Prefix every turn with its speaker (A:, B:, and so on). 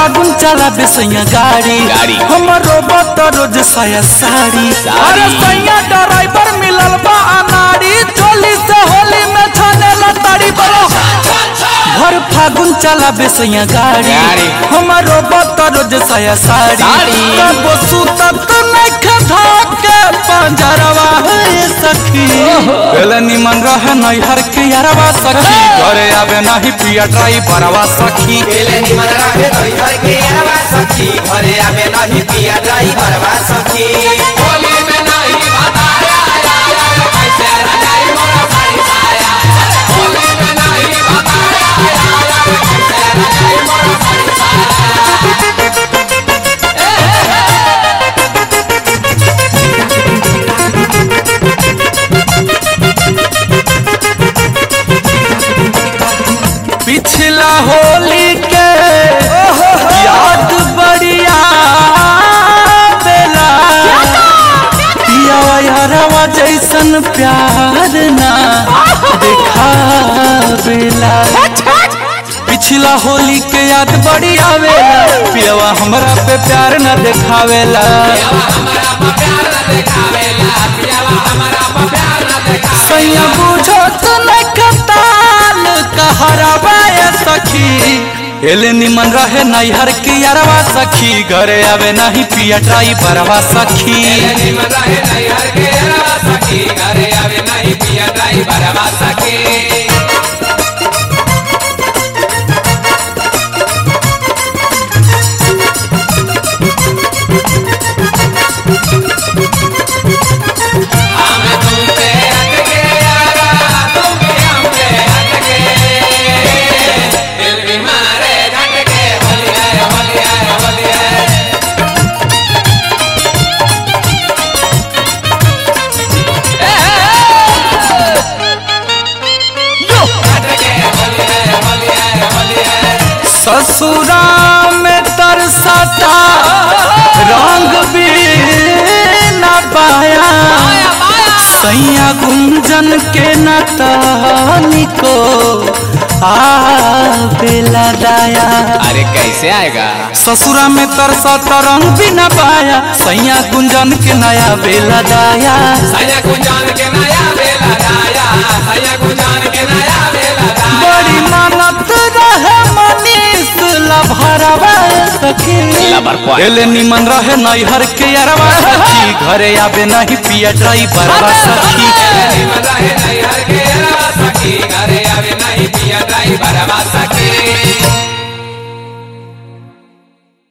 A: फागुन चला बेसैया गाड़ी
B: गाड़ी।
A: हमरो बत रोज साया साड़ी
B: साड़ी।
A: अरे सैया ड्राइवर मिलल बा अनाड़ी चोली से होली में छाने लताड़ी बरो हर फागुन चला बेसैया गाड़ी
B: गाड़ी।
A: हमरो बत रोज साया साड़ी
B: साड़ी।
A: तब सुतत नख धोके पंजरवा है सखी पहले निमन रहे नैहर के यारवा सखी घरे आवे नाही पिया ड्राइवरवा सखी
C: पहले निमन रहे ड्राइवर के अरवा सखी घरे आवे नहीं पिया ड्राइवर बा सखी होली में नहीं बताया कैसे रजाई मोरा साड़ी साया होली में नहीं बताया कैसे रजाई मोरा साड़ी साया
A: पिछला होली के याद बढ़िया बेला पियावा यारवा जैसन प्यार ना देखा बेला पिछला होली के याद बड़ी आवेला पियावा हमरा पे प्यार न देखावेला सैया बुझो तो न कताल कहरवा ए सखी एले निमन रहे नैहर के यारवा सखी घरे आवे नहीं पिया ड्राइवरवा सखी
C: निमन रहे नैहर के अरवा सखी घरे आवे नहीं पिया ड्राइवर बा सखी हमें तुमसे हटके यारा तुम भी हमसे हटके दिल भी मारे झटके होली है होली है होली है झटके होली है होली है होली है
A: ससुरा में तरसता रंग भी न पाया सैया गुंजन के न तनिको आवेला दाया
B: अरे कैसे आएगा
A: ससुरा में तरसता रंग भी न पाया सैया गुंजन के नया बेला दाया
C: सैया गुंजान के नया बेला दाया सैया गुंजान के नया बेला दाया
A: बड़ी मानत रहे मनीष लभरवा सखी
B: लबर पॉय।
A: एले निमन रहे नैहर के अरवा सखी घरे आवे नहीं पिया ड्राइवरवा सखी
C: निमन